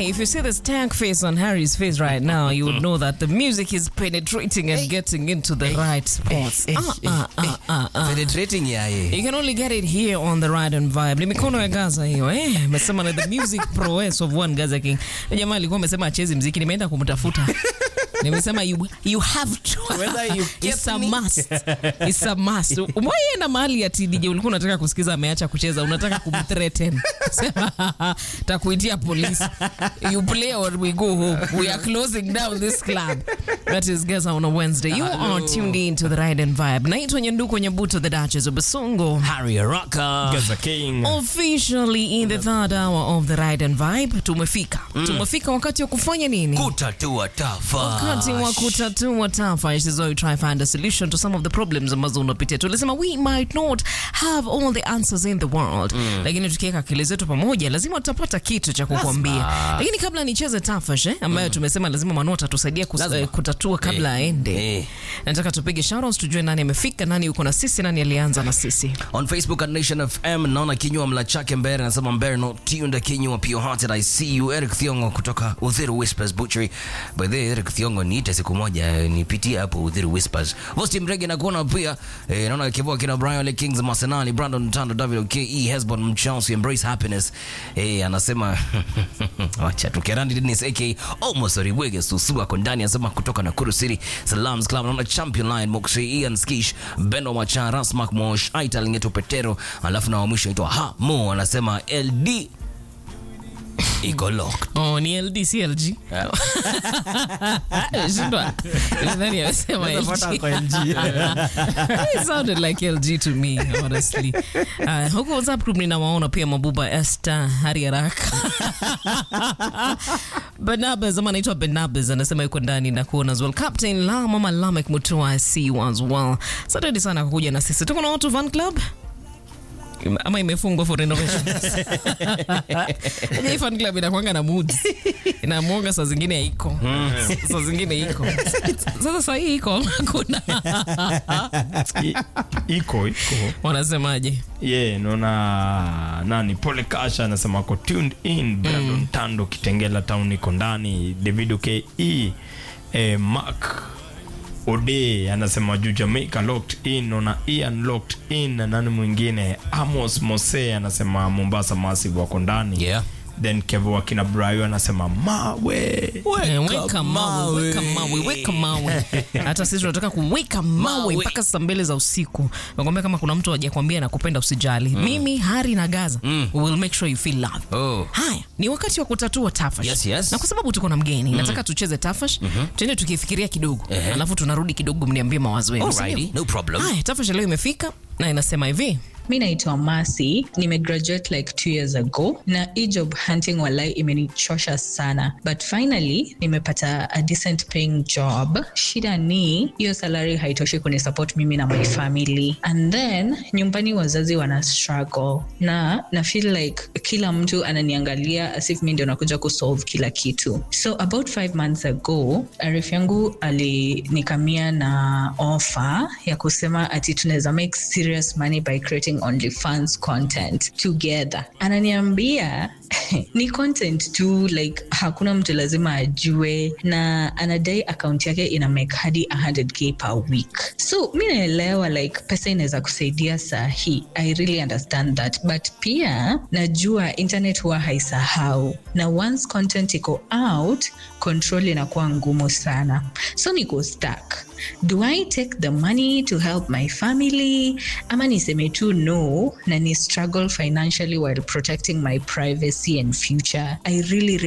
Hey, if you see the stank face on Harry's face right now, you would know that the music is penetrating and getting into the right spots. Ah, ah, ah, ah, ah. Penetrating yaye. You can only get it here on the Ride and Vibe. Ni mikono ya Gaza hiyo eh. Amesema na the music prowess of one Gaza King. Huyo Jamaa alikuwa amesema acheze mziki, nimeenda kumtafuta. Nimesema you, you have to. Whether you It's get a me. must. It's a must. Umewahi mahali ati DJ ulikuwa unataka kusikiza ameacha kucheza, unataka kumthreaten. Sema takuitia polisi. You play or we go home. We are closing down this club. That is Gaza on a Wednesday. You are tuned in to the Ride and Vibe. Naitwa Nyanduko Nyabuto, the Duchess of Basongo. Harry Araka. Gaza King. Officially in the third hour of the Ride and Vibe. Tumefika. Tumefika wakati wa kufanya nini? Kutatua tafa. wakati wa kutatua tafa this is why we try find a solution to some of the problems ambazo unapitia tulisema we might not have all the answers in the world lakini tukiweka akili zetu pamoja lazima tutapata kitu cha kukwambia lakini kabla nicheze tafash eh, ambayo tumesema lazima manu atatusaidia kus- Lazima. eh, kutatua kabla Eh, aende eh. nataka tupige shoutouts tujue nani amefika nani yuko na sisi nani alianza na sisi On Facebook at Nation FM naona kinywa mla chake Mbere anasema Mbere not tuned kinywa pure hearted I see you Eric Thiongo kutoka Uthiru Whispers Butchery. By the way, Eric Thiongo niite siku moja eh, nipitie hapo Uthiru Whispers. Vosti Mrege na kuona pia eh, naona kibao kina Brian Le Kings Masenali Brandon Tando WKE Hesbon Mchelsea Embrace Happiness. Eh, anasema wacha tukerandi Dennis AK almost Oriwege Susu ako ndani anasema kutoka Nakuru City Salams Club naona Champion Lion Moxie Ian Skish Beno Macha Rasmak Mosh Aita Lingeto Petero alafu na wa mwisho aitwa Ha Mo anasema LD iko locked. Oh, ni LD si LG. Shindwa. Nani amesema LG? It sounded like LG to me, honestly. Uh, huko WhatsApp group ninawaona pia Mabuba Esther Hari Haraka. Barnabas ama anaitwa Barnabas anasema yuko ndani na kuona as well. Captain La Mama Lamek Mutua I see you as well. Asante sana kwa kuja na sisi. Tuko na watu fan club ama imefungwa for renovation. Hii fan club inakwanga na mood. Inamuonga saa zingine haiko. Saa zingine iko. Sasa saa hii iko hakuna. I- iko iko Wanasemaje? ye naona nani pole kasha anasema ako tuned in brandon tando kitengela town iko ndani davido ke eh, mark ode anasema juu jamaica locked in naona ian locked in na nani mwingine amos mose anasema mombasa massive wako ndani Yeah. then kevo akina brayo anasema mawe Eh, Weka mawe, weka mawe, weka mawe. Hata sisi tunataka kuweka mawe Mawe. mpaka saa mbili za usiku. Nakwambia kama kuna mtu hajakwambia nakupenda usijali. Mimi Hari na Gaza we will make sure you feel love. Oh. Haya, ni wakati wa kutatua tafash. Yes, yes. Na kwa sababu tuko na mgeni, nataka tucheze tafash. Tuende tukifikiria kidogo. Alafu tunarudi kidogo mniambie mawazo yenu. si Alrighty, ndio? no problem. Haya, tafash leo imefika na inasema hivi. mi naitwa masi nimegraduate like two years ago na hii job hunting walai imenichosha sana but finally nimepata a decent paying job shida ni hiyo salary haitoshi kunisupport mimi na my family and then nyumbani wazazi wana struggle na na feel like kila mtu ananiangalia as if mi ndio nakuja kusolve kila kitu so about five months ago arif yangu alinikamia na offer ya kusema ati tunaweza make serious money by creating OnlyFans content together ananiambia ni content tu like hakuna mtu lazima ajue na anadai akaunti yake ina make hadi 100k per week so mi naelewa like pesa inaweza kusaidia saa hii i really understand that but pia najua internet huwa haisahau na once content iko out control inakuwa ngumu sana so niko stuck do i take the money to help my family ama niseme tu no na ni struggle financially while protecting my privacy and future i really